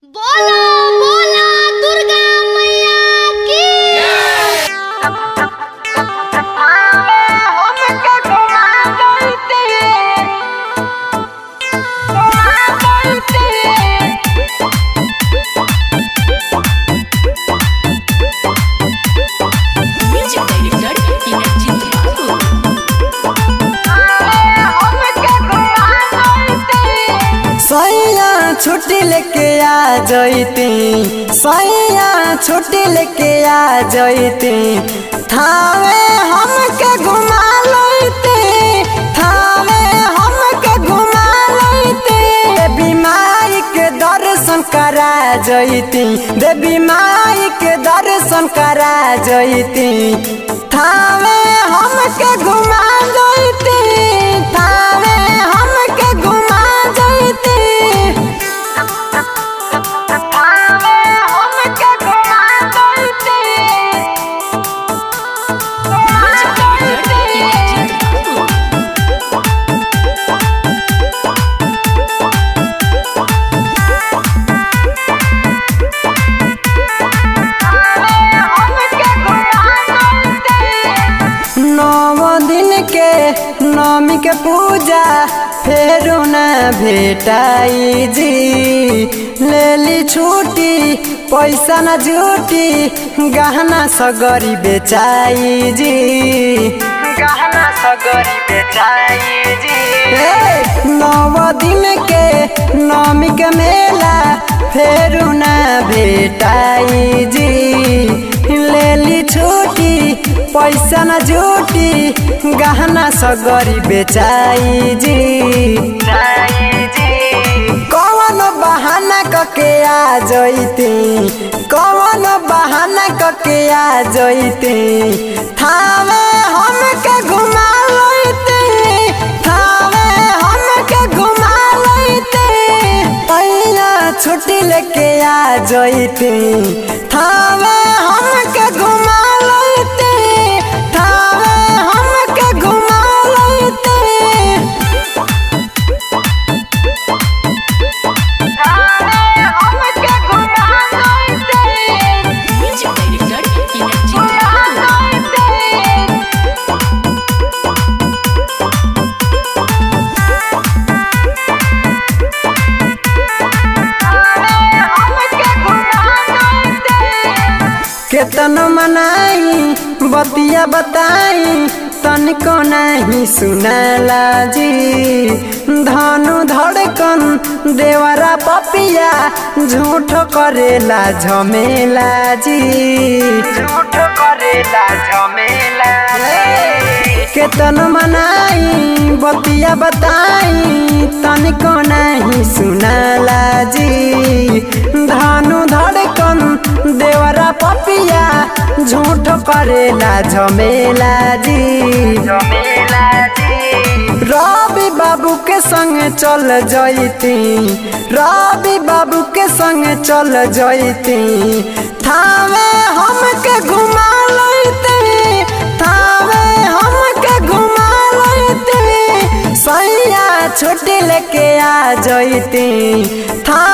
बोलो बोला दुर्गा मैया की Music director Inarjit Babu. सैया छुट्टी लेके आ जैती सैया छुट्टी लेके आ जैती थावे हमके घुमा लैते थावे हमके घुमा लैते देवी माई के दर्शन करा जैती देवी माई के दर्शन करा जैती थावे हमके घुमा जैती थावे हमके घुमा जैती Music director Inarjit Babu. नव दिन के नवमी के पूजा फेरू न भेटाई जी लेली छुट्टी पैसा न जुटी गहना सगरी बेचाई जी गहना सगरी बेचाई जी नव दिन के नवमी के मेला फेरू न भेटाई जी लेली छुट्टी पैसा न जुटी गहना सगरी बेचाई जी कौन बहाना कके आ जैती कौन बहाना कके आ जैती थावे हमके घुमा लैते थावे हमके घुमा लैते पैया छुट्टी लेके आ जैती थावे हमके घुमा लैते थावे हमके घुमा लैते Music director Inarjit Babu. केतन मनाई बतिया बताई तनिको नहीं सुनाला जी धनु धड़कन देवरा पपिया झूठ करेला झमेला जी झूठ करेला झमेला केतन मनाई बतिया बताई तनिको नहीं सुनाला जी धनु धड़कन देवरा पपिया झूठ करेला झमेला जी झमेला जी रवि बाबू के संग चल जैती रवि बाबू के संग चल जैती थावे हमके घुमा लैते थावे हमके घुमा लैते सैया छुट्टी लेके आ जैती था